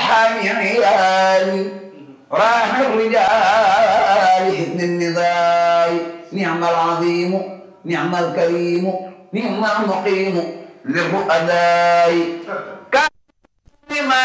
حامي عيالي راح الرجال حسن النضال نعم العظيم نعم الكريم نعم المقيم للرؤداء كان ما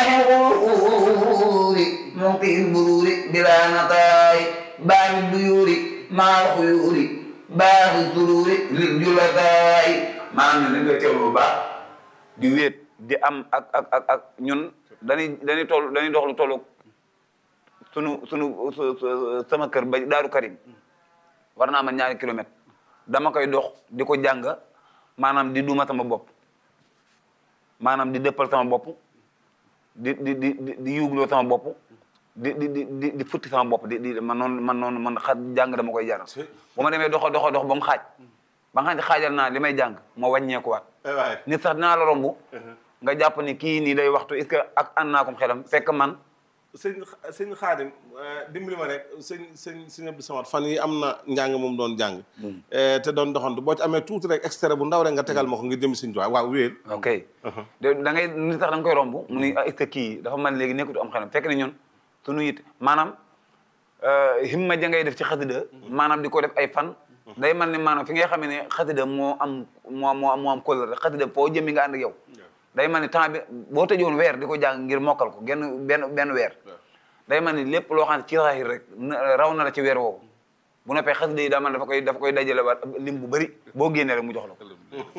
يغور معطي البرور بلا نطاي باب الديور مع الخيور baax sururi lil julataay maanaam ne dañ koy teewlu bu baax di wéet di am ak ak ak ak ñun dañuy dañuy toll dañuy dox lu tollu sunu sunu sama kër ba Daaru Karim war naa ma ñaari kilomètre dama koy dox di ko jàng maanaam di duma sama bopp maanaam di dëppal sama bopp di di di di di yuugloo sama bopp di di di di di futti sama bopp di di man noonu man noonu man xa jàng dama koy jaral bu ma demee doxa doxa dox ba mu xaaj ba nga xam ne xaajal naa li may jàng ma wàññeekuwaat waay nit sax dinaa la romb nga jàpp ni kii nii day waxtu est-ce que ak ànd naa ko xelam fekk man sëñ sëñ xaadim dimbali ma rek sëñ sëñ sëñ Abdou Samad fan yi am na njàng moom doon jàng te doon doxantu boo ci amee tuuti rek extrait bu ndaw rek nga tegal ma ko ngir jëm sëñ Tuubaa waaw wéel ok de da ngay nit sax da nga koy romb mu ni ah est-ce que kii dafa man léegi nekkatu am xelam fekk ni ñun sunu it maanaam himma ja ngay def ci xasida maanaam di ko def ay fan day man ni maanaam fi ngay xamee ne xasida moo am moo moo moo am kóllëre xasida foo jëmi nga ànd ak yow day man ni temps bi boo tëjoon weer di ko jàng ngir mokkal ko genn benn benn weer day man ni lépp loo xam ne ci saahir rek na- raw na la ci weer woowu bu noppee xasida yi daa man dafa koy dafa koy dajale waat lim bu bëri boo génnee rek mu jox la ko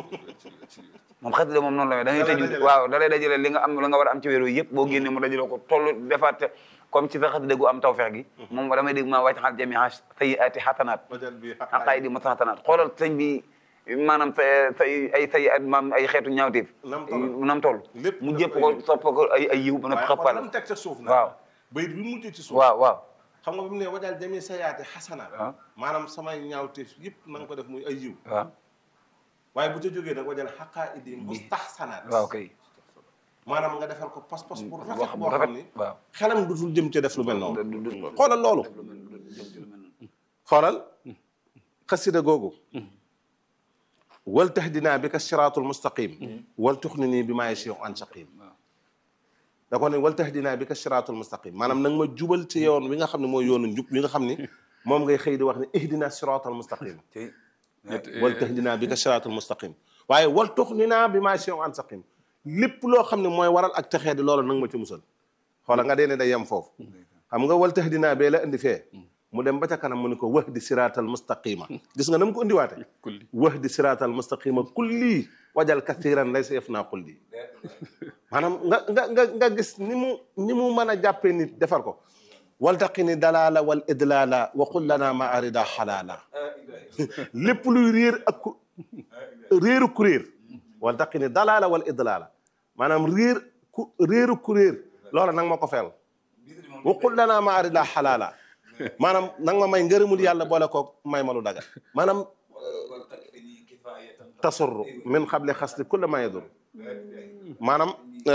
moom xasida moom noonu la da ngay Da lay tëju dajale. waaw da lay dajale li nga am la nga war a am ci weer wi yëpp boo génnee mu dajale ko toll defaat comme ci sa xasida gu am tawfeex gi moom damay dégg maa wàcc xal jami sayyi'aati xasanaat wajal bi xaqaay di masatanaat xoolal sëñ bi maanaam sa say ay say at maam ay xeetu ñaawteef Nam toll. nam toll Lépp mu daf jépp koy ko yiw. sopp ko ay ay yiw ba na waaye xool xëppal lam teg ca suuf nag waaw bayit bi mujj ci suuf waaw waaw xam nga bi mu ne wajal jami sayaati xasanaat waaw maanaam samay ñaawteef yëpp na nga ko def muy ay yiw waaw waaye bu ca jógee nag wajal xaqaa idi mustaxsanaat waaw kay maanaam nga defal ko pas-pas bu wax rafet bu boo rafet xam ni waaw xelam dutul jëm ca def lu mel noonu du- du- du- xoolal loolu xoolal xasida googu wal tahdinaa bi ka siraatul mustaqim wal tuxninii bi maa yasiiu an saqim da ko ne wal tahdinaa bi ka siraatul mustaqim maanaam nag ma jubal ci yoon wi nga xam ne mooy yoonu njub wi nga xam ni moom ngay xëy di wax ne ihdina siraatal mustaqim tey wal tahdinaa bi ka siraatal mustaqim waaye wal tuxninaa bi maa yasiiu an saqim lépp loo xam ne mooy waral ak texee di loolu nag ma ci musal xoola nga dee ne day yem foofu xam nga wal tahdinaa bee la indi fee mu dem ba ca kanam mu ne ko wahdi siraatal mustaqima gis nga na mu ko indiwaate kulli wahdi siraatal mustaqima kulli wajal kathiran laysa yafnaa kulli maanaam nga nga nga nga gis ni mu ni mu mën a jàppee nit defar ko waltaqini dalala wal idlala wa qul lana ma arida xalaala lépp luy réer ak ku réeru ku réer waltaqini dalala wal idlala maanaam réer ku réeru ku réer loola nag ma ko feel wa qul lana ma arida xalaala maanaam nang ma may ngërëmul yàlla boole ko may ma lu daga maanaam tasurru min xable xasli kulla ma yadur maanaam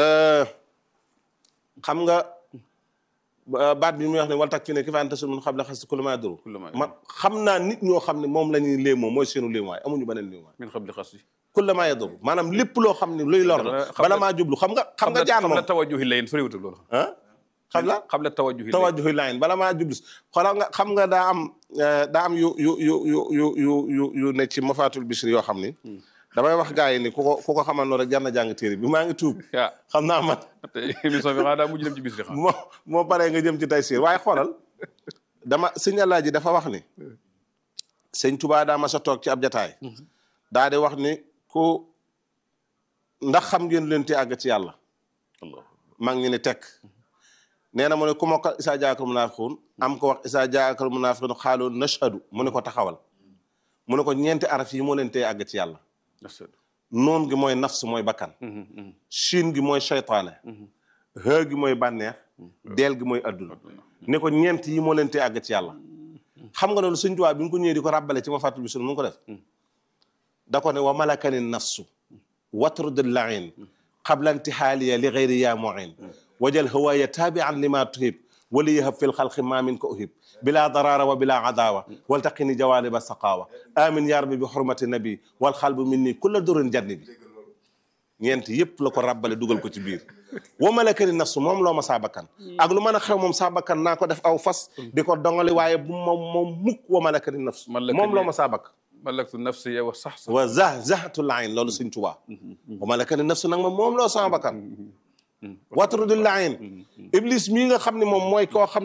xam nga baat bi muy wax ne wal tak fi ne ki faan tasur min xable xasli kulla ma yadur Kulla ma man xam naa nit ñoo xam ne moom la ñuy léemoo mooy seenu léemuwaay amuñu beneen léemuwaay min xam li xas yi kulla ma yadur maanaam lépp loo xam ne luy lor la Xam bala nga- maa jublu xam nga xam nga jaan xam la moom tawajjuhi layin soriwutul loolu ah xam la xam la tawajjuhi layin tawajjuhi layin bala maa jublu xoolal nga xam nga daa am eh, daa am yu yu yu yu yu yu yu yu ne ci mafaatul bisri yoo xam ni damay wax gars yi ni ku ko ku ko xamal noonu rek jar na jàng téere bi maa ngi tuub ah xam naa man te émission bi xanaa daa mujj dem ci bis li xam moo moo paree nga jëm ci taysiir waaye xoolal dama sëñ Alaaji dafa wax ni sëñ Tubaa daa ma sa toog ci ab jataay daa di wax ni ku ndax xam ngeen leen te àgg ci yàlla mag ñi ne tekk nee na mu ne ku mokkal isaa jaakal munaafiquun am ko wax isaa jaakal munaafiquun xaaloo nashhadu mu ne ko taxawal mu ne ko ñeenti araf yi moo leen tee àgg ci yàlla noon gi mooy nafs mooy bakkan shin gi mooy seytaane hë gi mooy bànneex deel gi mooy adduna ne ko ñeent yi moo leen tee àgg ci yàlla xam nga loolu sëñ Tuubaa bi nga ko ñëwee di ko ràbbale ci ma fàttali bi sunu mu ngi ko def da ko ne wa malakani nafsu watrud lain qabla intihaaliya li gayri yaa muin wajal hawaaya taabian lima tuhib wali yahab fi lxalqi ma min ko uhib bila darara wa bila adawa waltaqini jawaliba saqawa amin ya rabbi bi xurmati nabi walxalbu min ni kulla durin janni bi ñeent yépp la ko ràbbale dugal ko ci biir wa malakani nafsu moom loo ma saa bakkan ak lu mën a xew moom saa bakkan naa ko def aw fas di ko dongali waaye bu moom moom mukk wa malakani nafsu Malakani- moom loo ma saa bakkan malaktu nafsi wa sax sax wa zah zahatul ayn loolu sëñ Tuubaa wa malakani nafsu nag ma moom loo sama bakkan watrudul ayn iblis mii nga xam ne moom mooy koo xam